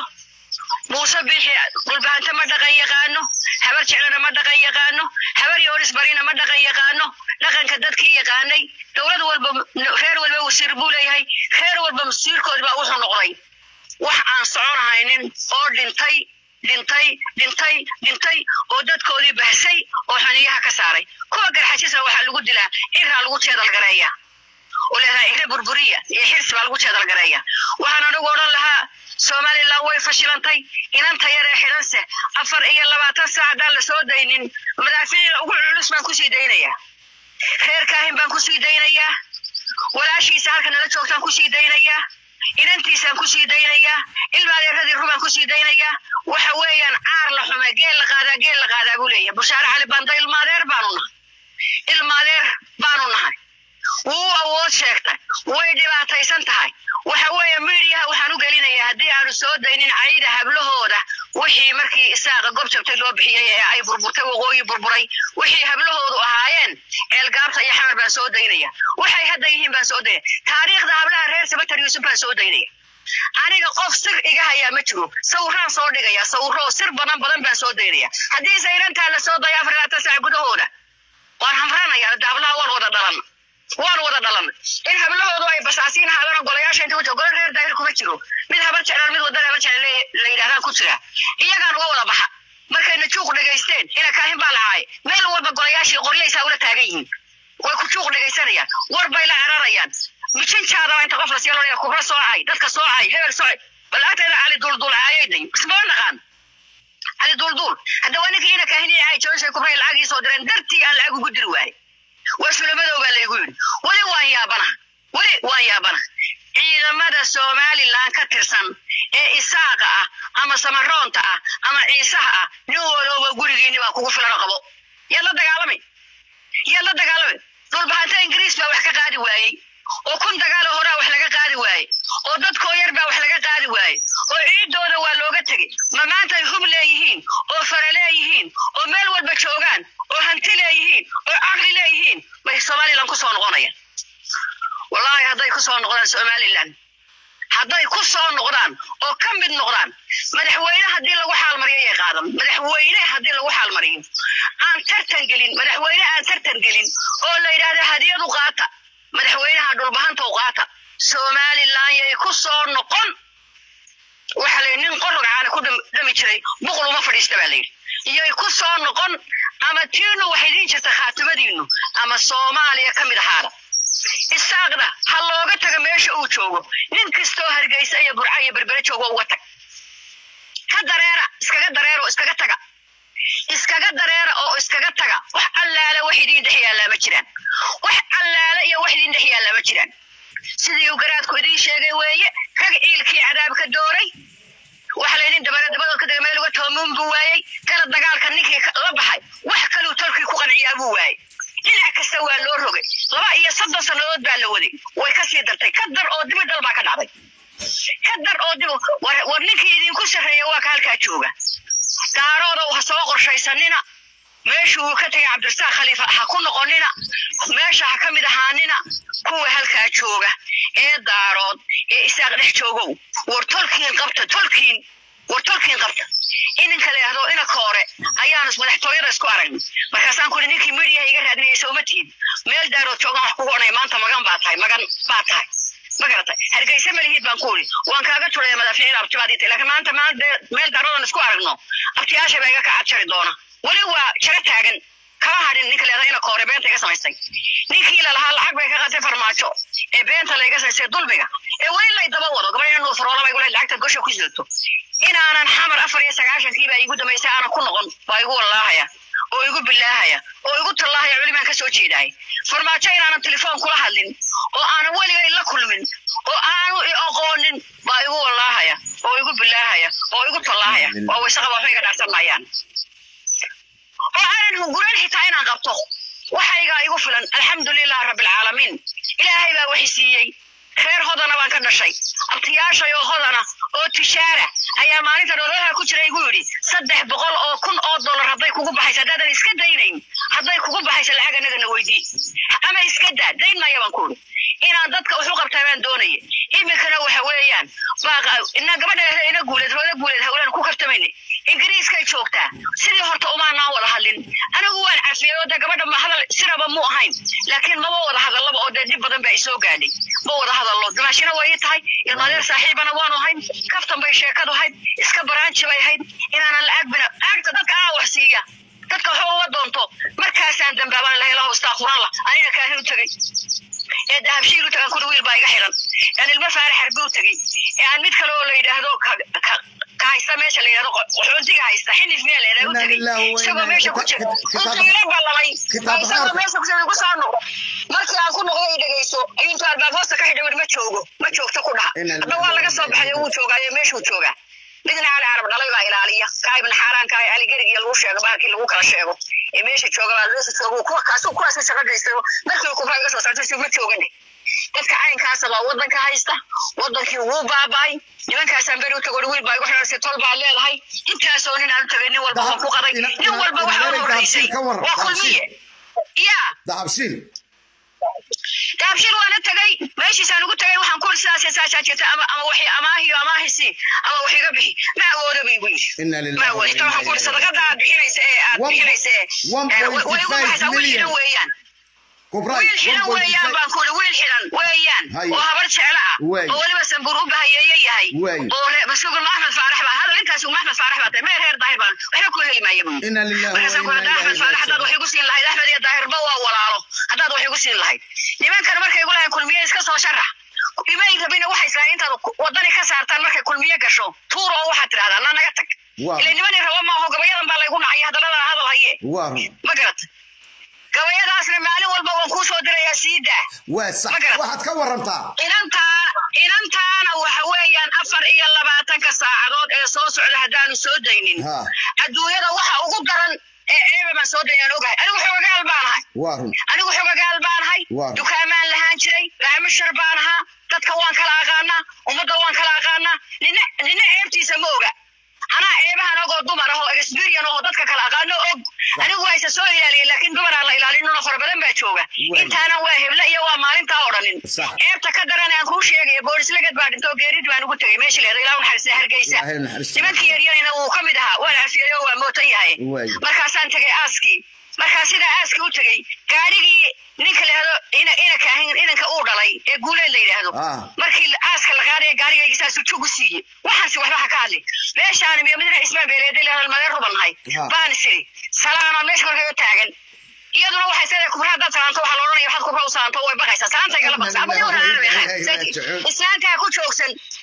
muuse biixi dhulbaanta ma dhaqan yaqaano habar jeclana ma dhaqan yaqaano habar yoonis barina ma dhaqan yaqaano dhaqanka dadkii yaqaanay dowlad walba reer walba wasiir buu leeyahay reer walba masiirkood baa wuxuu noqday wax aan soconahaynin oo dhintay dhintay dhintay dhintay oo dadkoodii bahsay oo xaniyaha ka saaray kuwa garxajisna waxaa lagu dilaa ciraa lagu jeedalgareeya oo leedahay cire burburiya iyo xirs baa lagu jeedalgareeya waxaan anigu odhan lahaa somalilan way fashilantay inanta yaree xidhanse afar iyo labaatan saac haddaan la soo daynin madaafiica ugu culus baan kusii daynayaa reer kaahin baan kusii daynayaa walaashiisa halka nala joogtaan kusii daynayaa inantiisaan kusii daynayaa ilmaadeeradii rubaan kusii daynayaa waxa weeyaan caar la xume geel la qaadaa geel la qaadaa buu leeyahay bushaare cali banda ilmaadeer baanu nahay ilmaadeer baanu nahay wuu awood sheegtay way dhibaataysan tahay waxa weeye miidiyaha waxaan u gelinayaa haddii aanu soo daynin cayda hablahooda wixii markii isaaqa gob jabtay loo bixiyey ee ay burburtay waqooyi burburay wixii hablahoodu ahaayeen ceelgaabta iyo xamar baan soo daynaya waxay hadda yihiin baan soo daynaya taariikhda hablaha reer sabatar yuusuf baan soo daynaya aniga qof sir iga hayaa ma jiro sawiraan soo dhigaya sawiro sir badan badan baan soo daynaya haddii sayrantaa la soo daya afar labaatan saac gudahooda waan hamranaya hablaha waan wada dhalan waan wada dhalan in hablahoodu ay basaasiin haadana golayaasha inta wajah golo reer daahir kuma jiro mid habar jeclaan mid wadana habar jeclaan la yidhahdaan ku jira iyagaan uga wada baxa markayna juuq dhegaysteen ina kaahin baa lacaay meel walba golayaashii qoryaysaa ula taagan yihiin way ku juuq dhegaysanayaan war bay la cararayaan mijinjaadaba inta qof la sii lolaya kubra soocay dadka soocay hebel soocay bal agteeda cali duulduul caayayday isma naqaan cali duulduul hadda waa ninkii ina kaahin iyo caay jooshay kubray lacag ii soo direen dartii aan lacag ugu diri waayey waa sulamadoo baa laygu yidhi weli waan yaabana weli waan yaabana ciidamada somalilan ka tirsan ee isaaqa ah ama samaroonta ah ama ciisaha ah nin walooba gurigiini baa kugu filan oo qabo yaad la dagaalamay yaad la dagaalamay dhulbahanta ingiriis baa wax ka qaadi waayey oo kun dagaalo horaa wax laga qaadi waaye oo dadkoo yar baa wax laga qaadi waaye oo ciidooda waa looga tegey ma maantay hub leeyihiin oo fare leeyihiin oo meel walba joogaan oo hanti leeyihiin oo caqli leeyihiin bay somalilan kusoo noqonayaan wallaahi hadday kusoo noqdaan somalilan hadday ku soo noqdaan oo ka mid noqdaan madaxweyne haddii lagu xaalmariyo yay qaadan madaxweyne haddii lagu xaalmariyo aan tartan gelin madaxweyne aan tartan gelin oo la yidhaahda hadiyadu qaata madaxweynaha dhulbahantow qaata somalilan yay ku soo noqon waxa la nin qorog caana ku dhami jiray buqul uma fadhiista baa layidhi iyay ku soo noqon ama tiinu waxay idiin jirta khaatimadiinu ama soomaaliya ka mid ahaada isaaqda ha looga taga meesha uu joogo nin kastoo hargeysa iyo burca iyo berbere joogo uga tag ka dareera iskaga dareera oo iskaga taga iskaga dareera oo iskaga taga wax allaale wax idiin dhex yaallaa ma jiraan wax allaale iyo wax idiin dhex yaallaa ma jiraan sidii uu garaadku idiin sheegay weeye rag ciilkii cadaabka dooray waxa laydin dabare dabadood ka dega meel uga toomuun buu waayey kala dagaalka ninkii ka- la baxay wax kaluu tolkii ku qanciyaa buu waayey dhinac kasta waa loo rogay laba iyo soddon sannadood baa la waday way ka sii dartay ka dar oo dibi dal baa ka dhacday ka dar oo dib war, war ninkii idinku sarreeya waa ka halkaa jooga daaroodow ha soo qorshaysanina meeshuu uu ka tegay cabdirasaaq khaliifa ha ku noqonina meesha ha ka mid ahaanina kuwa halkaa jooga ee daarood ee isaaq dhex joogow war tolkiin qabta tolkiin war tolkiin qabta ininka leehdo ina koore ayaanu madaxtooyada isku aragnay markaasaan kuri ninkii midiyaha iga raadinaysa uma tihin meel daarood joogan wax kugu odhanay maanta magan baa tahay magan baa tahay ma garatay hargeysa malihid baan ku uri waan kaaga turaya madaafiicda abtibaad ii tahay laakiin maanta maal dee- meel daaroodan isku aragno abtiyaasha baa iga kacad jari doona weli waa jaro taagan kama hadhin ninka leeda ina koore beenta iga samaystay ninkii lalahaa lacag bay ka qatay farmaajo ee beenta layga samaystay dulmiga ee weli lay daba wado gabadha nuur faroola bay gulahay lacagta gosha ku sidato inaanan xamar afar iyo sagaashankii baa iigu dambaysay aanan ku noqon baa igu wallaahaya oo igu bilaahaya oo igu tallaahaya culimaan ka soo jeedaay farmaajo inaanan telefoon kula hadlin oo aanan weligay la kulmin oo aanu i aqoonin baa igu wallaahaya oo igu bilaahaya oo igu tallaahaya oo waysaqaba waxbay iga dhaarsan maayaan oo aanan hunguran xitaa inaan qabto waxaygaa igu filan alxamdulilah rabbilcaalamiin ilaahay baa waxi siiyey reer hodana baan ka dhashay abtiyaashay oo hodana oo tishaara ayaa maalinta dhoolaha ku jira igu yidhi saddex boqol oo kun oo dollar hadday kugu baxaysa haddaadan iska daynayn hadday kugu baxaysa lacag annagana weydii ama iska daa dayn maya baan ku yidhi inaan dadka wax u qabtaa baan doonaya iminkana waxa weeyaan baaqa ina gabadha ina guuleed hooda guuleed hawlaan ku kartamayna ingiriiskay joogtaa sidii horta umaanaan wada hadlin anigu waan cafiyey oo dee gabadha ma hadal siraba mu ahayn laakiin maba wada hadallaba oo dee dib badan baa isoo gaadhay ma wada hadallo dimaashina way ii tahay ilmaadeer saaxiibana waanu ahayn kaftan bay sheekadu ahayd iska baraanji bay ahayd inaanan lacag bina lacagta dadka aa wax siiya dadka waxba uga doonto markaasaan dambaaban lahay lahu istaaquran la anina kaahin u tegey ee dahabshiil u tagan kuri wiil baa iga xiran aan ilmo faarax harbi u tegey ee aan mid kale oo la yidhaahdo ka- ka- ka haysta meesha la yidhahdo qaxoontiga haysta xinif miyaa la yidhahdo u Inna tegey lillahi wa inna isagoo meesha ku jira kitaab- kitaab- intiina ballamay kitaab isagoo xaarka. meesha ku jira igu soo noqo markii aan ku noqdo i dhegeyso ayuu intuu albaab hoosta ka xidhay weli ma joogo ma joogto ku dhaha Inna hadda lillahi waa wa laga inna soo baxay oo wuu joogaayo meeshuu joogaa midna cali carab dhalay baa ilaaliya kaa ibn xaaraan kaa ali gerig iyo lagu sheego bahalkii lagu kala sheego ee meesha jooga baa meesha jooga kuwa kaasuu kuwaasuu shaqo geystay markii kubraa iga soo saartay si ma joogane dadka caynkaasa baa wadanka haysta wadankii wuu baaba'ay nimankaasaan beri u tago wiil baa igu xiran si tol baa leedahay intaasoo nin aan u tagay nin walba Dahab- waa ku qaday ina- nin ina- walba ina- waxaa ina- u horeysay dahabshiil ka waran, waa kulmiye yaa dahabshiil daabshir waana tagay meeshiisaan ugu tagay waxaan ku sidaas saasaa jirta ama ama waxi amaahiyo amaahisi ama wax iga bixi ma awoodo ba igu yidhi Inna lillahi ma wa awoodo inna waxaan ku ilaihi sadaqada aad bixinaysa ee aad One- bixinaysa ee one ee, point way igu five baxaysaa wiil million. xidhan weeyaan kubray wiil xidhan weeyaan baan ku wiil xidhan weeyaan Haye. oo habar jeclo ah Wey. oo weliba sanbur u bahayeeye yahay Wey. oo re- masuul maxmed faarax baa hadal intaas uu maxmed faarax baa tahay meer heer daahir baan waxba ku heli maayo buu Inna lillahi wa markaasaan ku inna hadda axmed ilaihi faarax haddaad wax raaji'uun. igu siin lahayd axmed iyo daahirba waa walaalo haddaad wax igu siin lahayd nimankan markay igu lahayn kulmiye iska soo sharax imay rabina waxay islahayn intaad ku- wadani ka saartaan markay kulmiye gasho tuur oo waxaad tidhahdaa na naga tag Waa. ila nimani rabo maaho gabayadan baa laygu nacay hadallada hadal haye waa run ma garat gabayadaasna maalin walba waan kuu soo dirayaa sii daa waa sax Ma garan. waxaad ka warantaa inantaa inantaana waxa weeyaan afar iyo labaatanka saacadood ee soo socda haddaanu soo daynin Ha. adduunyada waxa ugu daran ee eebe baan soo daynaan ogahay anigu xogagaal baanahay waa run anigu xogagaal baanahay Waa. dukaamaan lahaan jiray raamishar baan ahaa dadka waan kala aqaanaa ummadda waan kala aqaanaa nina nina ceebtiisa ma oga anaa ceebahan ogoo dumar ah oo experian oo dadka kala aqaano og anigu waa isa soo ilaaliya laakiin dumaraa la ilaalinuna fara badan baa jooga Waa. intaana waa heble iyo waa maalintaa odhanin Sax. ceebta ka daran aan kuu sheegaya boolislagad baa dhintoo geerid baan ugu tegay meesha leeda ilaa naxariista hargeysa Ilaahay naxariista. nimankii yaryarina wuu ka mid ahaa waa la cafiyey oo waa mootan yahay Waay. markaasaan tegay aaskii markaa sidaa aaskii u tegey gaarigii ninka leehdo ina ina kaahin inanka uu dhalay ee guuleed la yidhaahdo Ah. markii aaska la qaadaya gaarigayga saasuu jug u siiyey waxaansi waxba ha ka hadli meeshaan miyo midna ismaan beeleeda leehdo madee rubannahay Ha. baan isiri salaama meesha korkaga taagan iyaduna waxay seedahay kubra haddaad salaanto waxaa la odhanaya waxaad kubra u salaanto way baqaysaa salaantay kala baqsa ama Inna lillahi wa inna ilaihi yowna raaji'uun. islaantaa ku joogsan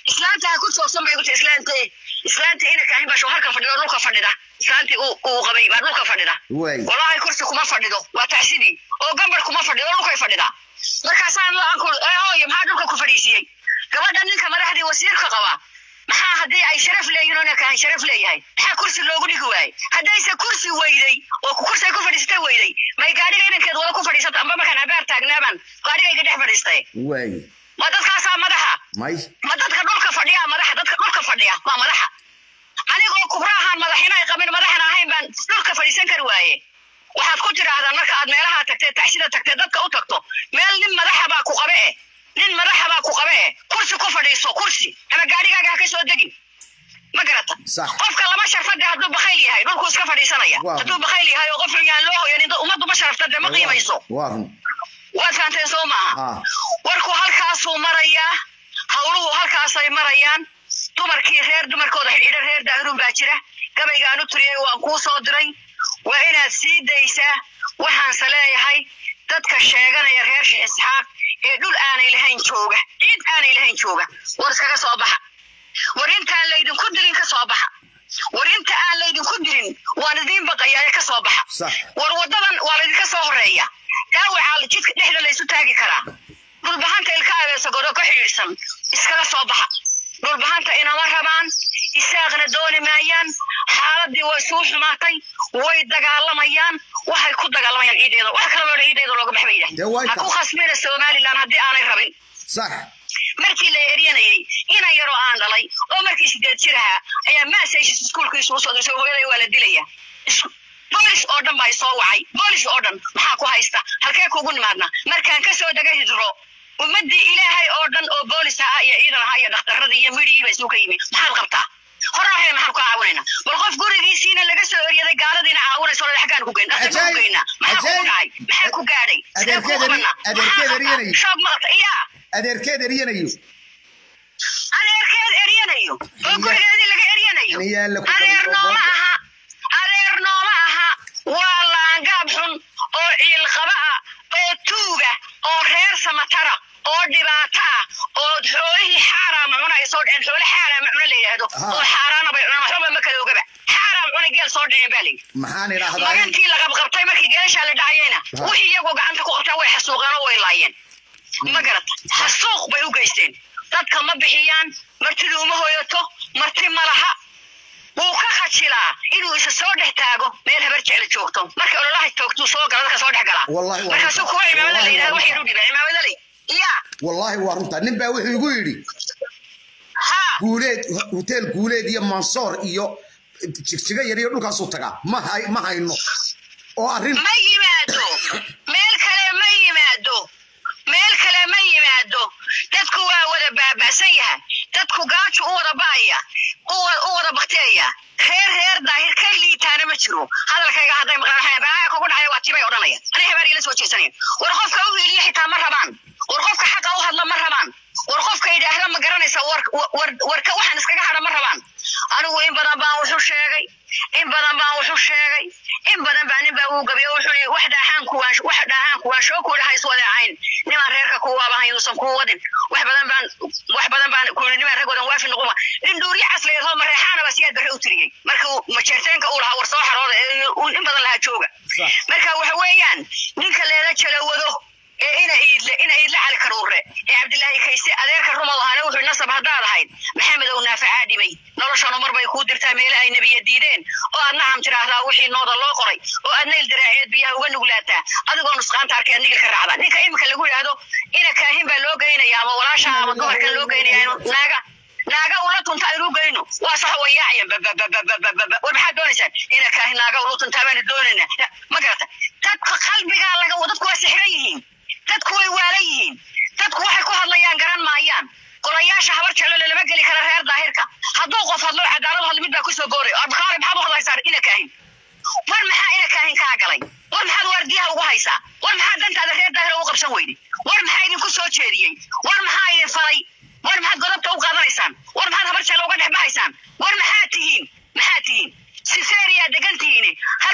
islaanta ha ku joogsan bay ku tii islaanta islaanta ina kaahin baa shooharka fadhido dhulka fadhida islaantii uu uu qabay baa dhulka fadhida waay walahi kursi kuma fadhido waa tacsidii oo gambar kuma fadhido dhulkay fadhidaa markaasaan la-aanku hooyo maxaa dhulka ku fadhiisiyey gabadha ninka madaxdii wasiirka qabaa maxaa haddii ay sharaf leeyihin oo ninkahan sharaf leeyahay maxaa kursi loogu dhigi waayey haddayse kursi weyday oo kursi ay ku fadhiisatay weyday may gaadhiga inankeed wada ku fadhiisato amba markaan habaar taagnaabaan gaadhigayga dhex fadhiistay waay ma dadkaasaa madaxa may ma dadka dhulka fadhiya madaxa dadka dhulka fadhiya waa madaxa anigoo kubraahaan madaxina ay qabin madaxna ahayn baan dhulka fadhiisan kari waaye waxaad ku tidhaahdaan marka aad meelaha tagtee taxsida tagtee dadka u tagto meel nin madaxa baa ku qabe eh nin madaxa baa ku qabe eh kursi ku fadhiiso kursi ama gaadhigaaga ha ka soo degin ma garata Sax. qofka lama sharfade hadduu bakayl yahay dhulkuu iska fadhiisanaya Waa. hadduu bakayl yahay oo qof yaan loo hoyanin dad ummaddu ma sharafta dee ma qiimayso waa run waad fahanteen soo maaha Ah. warku halkaasuu marayaa hawluhu halkaasay marayaan dumarkii reer dumarkooda xidhxidha reer daahirun baa jira gabaygaan u turiyey waan kuu soo diray waa inaad sii daysaa waxaanse leeyahay dadka sheeganaya reer sheekh isxaaq ee dhul aanay lahayn jooga ciid aanay lahayn jooga war iskaga soo baxa war intaan laydinku dirin ka soo baxa war inta aan laydinku dirin waan idiin baqayaa ee ka soo baxa sax war wadadan waa laydinka soo horeeya dhaawacaa jidka dhexda laysu taagi karaa dhulbahanta ilka abeesagodo ka xidhiidhsan iskaga soo baxa dhulbahanta inama rabaan isaaqna dooni maayaan xaaladii way suu xumaatay way dagaalamayaan waxay ku dagaalamayaan ciideeda wax kala meedho ciideeda looga bax bay Dee way yidhahdeen ha ku tahay. khasbina somalilan haddii aanay rabin sax markii la eryanayay inan yaroo aan dhalay oo markii sideed jir ahaa ayaa maasayshis iskuulkiisu usoo dirsay hooyaday waa la dilaya Is- boolis oo dhan baa isoo wacay boolis oo dhan maxaa ku haysta halkee kugu nimaadna markaan kasoo dega hidro ummadii ilaahay oo dhan oo boolis ahaa iyo ciidan ahaa iyo dhakhtaradii iyo midhigiiba isugu yimi maxaad qabtaa horahe maxaan ku caawinayna bal qof gurigiisiina laga soo eryaday gaaladiina caawinayso ole xaggaan ku geyn dhaqan ku Ajaayib, geynaa maxaa kugu ajaayib. dhacay maxaa ku gaadhay sidee ku Adeerkeeda ri- qabanaa adeerkeeda riyanay. shoob maqta iyaa adeerkeed eryanayo adeerkeed eryanayo oo gurigeedii laga eryanayo Aniyaa la ku adeer qabay oo nooma boonta. aha adeer nooma aha waa laangaab xun oo ciilqaba ah oo tuuga oo reer samatara oo dhibaato ah oo xoolihii xaaraama cuna ay soo dhaceen xoole xaaraama cuna la yidhaahdo Aha. oo xaaraana bay cunaan waxbaba ma kala ogaba xaaraam cuna geel soo dhaceen baa layidhi maxaan idhaahdaa magantii la qabqabtay markii geeshaa la dhacayeyna Ha. wixii iyagoo gacanta ku qabtaan way xasuuqeen oo way laayeen ma garata xasuuq bay u geysteen dadka ma bixiyaan martidii uma hoyato marti ma laha wuu ka khajilaa inuu isa soo dhex taago meel habar jecla joogto markay ololaha joogtuu soo gala dadka soo dhex galaa Wallahi waa markaasuu runta. kuwa cimaamada la Wallahi yidhahdo waa waxay runta. u dhibaa cimaamada lay yaa wallaahi waa runta nin baa wuxuu igu yidhi ha guuleed hoteel guuleed iyo mansoor iyo jigjiga yar iyo dhulkaasuu tagaa ma hay- ma hayno oo arrin ma yimaado meel kale ma yimaado meel kale ma yimaado dadku waa wada baaba'san yahay dadku gaajo u wada ba'aya u wa- u wada bakteeya reer reer daahir ka liitaana ma jiro hadalkayga hadday maqlaan habaaha kugu dhacaya waa tibay odhanaya ani habaar ila soo jeesanaya war qofka u hiiliya xitaa ma rabaan war qofka xaqa u hadla ma rabaan war qofka yidhaahda ma garanaysa war war warka waxaan iskaga hadha ma rabaan anigu in badan baan wuxuu sheegay in badan baan wuxuu sheegay in badan baa nin baa uu gabiyo wuxuu yidhi wax dhaahaan kuwaan wax dhaahaan kuwaan shoo ku dhaha iswadeecayn nimaan reerka ku waabahan yuusan kuu wadin wax badan baan wax badan baan ku yidhi nimaan ragoodan waafi noquma nin dhuuriye casleed hoo mareexaana baa siyaad barre u tiriyey marka uu majeerteenka uu lahaa war soo xarooda ee uu in badan lahaa jooga Sax. marka waxa weeyaan ninka leela jalawado ee ina iidle ina iidle cali karuure ee cabdilaahi kayse adeerka rumow ahana wuxuu nasab haddaad ahayd maxamedow naafacaa dhimay noloshanu mar bay kuu dirtaa meele ay nebiya diideen oo aadna ham tiraahdaa wixii nooda loo qoray oo aadna ildiraaceed biyaha uga nuglaataa adigoo nusqaanta arkay nigil ka raacda ninka imika lagu yidhaahdo ina kaahin baa loo geynaya ama walaasha ama dumarkan loo geynaya inu naaga naaga ula tunta aynu geyno waa sax wayaacayan bababababababa war maxaad doonaysaan ina kaahin naaga ula tuntaa baanu doonaynaa ma garata dadka qalbigaa laga dadku waa sixran yihiin dadku way waalan yihiin dadku waxay ku hadlayaan garan maayaan golayaasha habar jeclole lama geli kara reer daahirka hadduu qof hadlo cadaalad hadlo mid baa kusoo booray abkaari maxaad u hadlaysaa ina kaahin war maxaa ina kaahin kaa galay war maxaad waardiyaha ugu haysaa war maxaa dantaada reer daahir ugu qabsan weyday war maxaa idinku soo jeediyey war maxaa idin falay war maxaad godobta u qaadanaysaan war maxaad habar jeclo uga dhex baxaysaan war maxaad tihiin maxaad tihiin siseeriyaa degan tihiin halkan ha- waxaan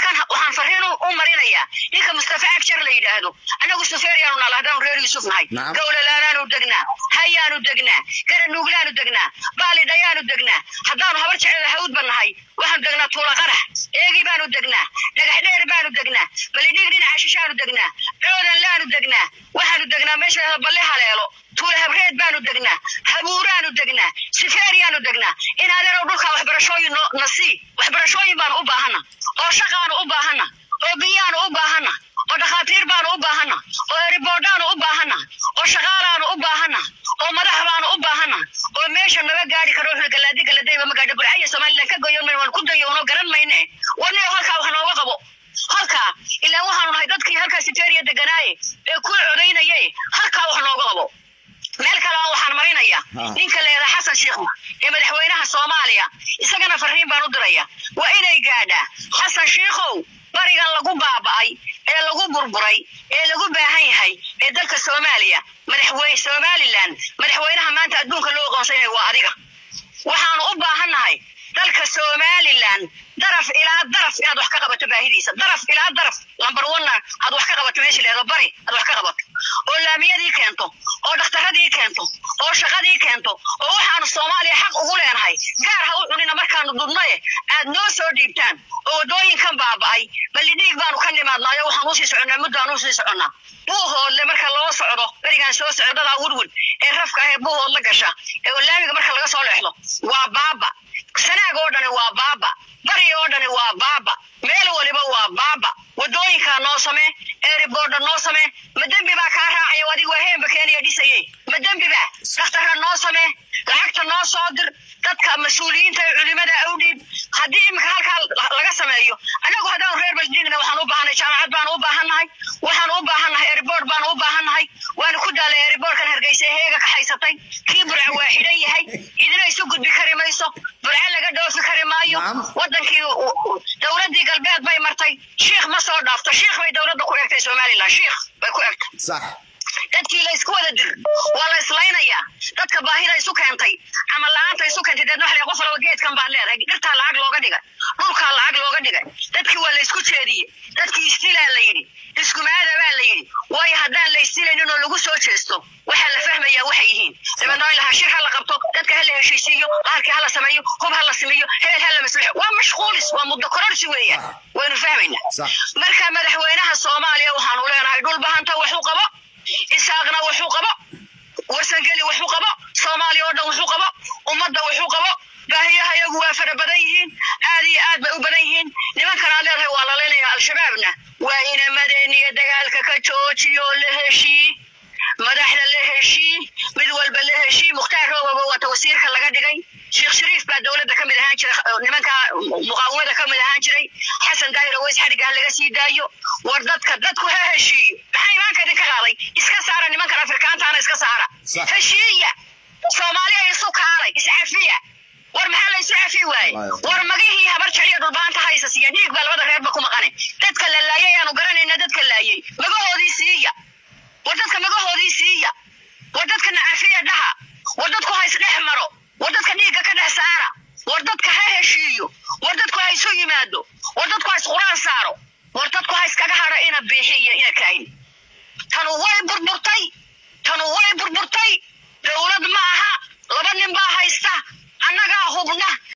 waxaan fariin u u marinayaa ninka mustafa agjar la yidhaahdo annagu sufeeriyaanu nala haddaanu reer yuusuf nahay Nacam. gowlalaanaanu degnaa hayaanu degnaa garanuuglaanu degnaa baalidhayaanu degnaa haddaanu habar jecel hawdba nahay waxaanu degnaa tuula qarax eegi baanu degnaa dhagax dheer baanu degnaa balidhig dhinaca shishaanu degnaa coodan laanu degnaa waxaanu degnaa meesha la balle haleelo tuula habreed baanu degnaa habuuraanu degnaa sifeeriyaanu degnaa in adeerow dhulkaa waxbarashooyin noo- na sii waxbarashooyin baanu u baahana oo shaqaanu u baahana oo biyaanu u baahana oo dhakhaatiir baanu u baahana oo eriboodhaanu u baahana oo shaqaalaanu u baahana oo madax baanu u baahana oo meesha naga gaari karo wuxuu galaadi galadayba ma gaadho burcaya somalilan ka goyon mayno waan ku dayowno garan mayne warniyo halkaa wax nooga qabo halkaa ilaan waxaanu nahay dadkii halkaa siteeriya deganaaye ee ku codaynaye halkaa wax nooga qabo meel kale oo waxaan marinaya Ha. ninka leeda xasan sheekh ee madaxweynaha soomaaliya isagana fariin baan u diraya waa inay gaadhaa xasan sheekhow barigan lagu baaba'ay ee lagu burburay ee lagu baahan yahay ee dalka soomaaliya madaxweyne somalilan madaxweynaha maanta adduunka loo aqoonsan yahay waa adiga waxaanu u baahannahay dalka somalilan daraf ilaa daraf inaad wax ka qabato baahidiisa daraf ilaa daraf lambar onna aad wax ka qabato meesha leedo bari aad wax ka qabato oo laamiyadii keento oo dhakhtaradii keento oo shaqadii keento oo waxaanu soomaaliya xaq ugu leenahay gaar ha u cunina markaanu dudnaye aad noo soo dhiibtaan oo wadooyinkan baaba'ay balidhiig baanu ka nimaadnaayo waxaan usii soconnaa muddaan usii soconnaa buuhoodle marka loo socdo berigaan soo socdadaa wurwud ee rafka ah ee buuhood la gasha ee laamiga marka laga soo leexdo waa baaba sanaag oo dhani waa baaba bari oo dhani waa baaba meel waliba waa baaba wadooyinkaa noo samee eeriboodha noo samee ma dembi baa kaa raacaya oo adigu waa heenba keeniya dhisaye ma dembi baa dhakhtarra noo samee lacagta noo soo dir dadka mas-uuliyiinta ee culimada awdhiib haddii iminka halkaa laga sameeyo annagu haddaanu reer baldigna waxaan u baahanay jaamacad baanu u baahannahay waxaanu u baahannahay eriboord baanu u baahannahay waanu ku daalay eriboordkan hargeysa ee heega ka haysatay kii burca waa xidhan yahay idina isu gudbi kari mayso burca laga dhoofi kari maayo Naam. wadankii u- u- dowladii galbeed bay martay shiikh ma soo dhaafto shiikh bay dowladda ku egtay somalilan shiikh bay ku egtay sax dadkii la isku wada dir waa la islaynayaa dadka baahida isu keentay camal la-aanta isu keentay deedna waxa la qof walba geedkan baad leedahay dhirtaa lacag looga dhigay dhulkaa lacag looga dhigay dadkii waa la isku jeediyey dadkii isdilaa la yidhi iskumaada baa la yidhi waayo haddaan la isdilaynin oo lagu soo jeesto waxaa la fahmayaa waxay yihiin dabeedna in lahaa shir ha la qabto dadka ha la heshiisiiyo bahalkii ha la sameeyo hub ha la sameeyo heel ha la maslixo waa mashquulis waa muddo kororsi weeyaan waynu fahmaynaa Sax. marka madaxweynaha soomaaliya waxaanu leenahay dhul bahanta waxu qabo isaaqna waxu qabo warsangeli waxu qabo soomaaliya oo dhan waxu qabo ummadda waxu qabo baahiyaha iyagu waa fara badan yihiin aad iyo aad bay u badan yihiin nimankan aad leedahay waa laleynaya al-shabaabna waa inamadeen iyo dagaalka ka joojiyo la heshii madaxda la heshii mid walba la heshii mukhtaar roogaba wata wasiirka laga dhigay sheekh shariif baa dowladda ka mid ahaan jiray nimanka muqaawamada ka mid ahaan jiray xasan daahir aweys xadhigaah laga sii daayo war dadka dadku ha heshiiyo maxaa imaanka idinka qaaday iska saara nimankan afrikaantaana iska saara Sax. heshiiya soomaaliya isu kaalay iscafiya war maxaa la isu cafi waaye Waayo. war magihii habar jecliyo dhulbaanta haysa siiya dhiig baa labada reerba ku maqane dadka la laayay aanu garanayna dadka laayay magahoodii siiya war dadka magahoodii siiya war dadka nacafiya dhaha war dadku ha isdhex maro war dadka dhiigga ka dhex saara war dadka ha heshiiyo war dadku ha isu yimaado war dadku ha isquraan saaro war dadku ha iskaga hadho ina biixiyo ina kayn tanu way burburtay tanu way burburtay dowlad ma aha laba nin baa haysta annagaa hubna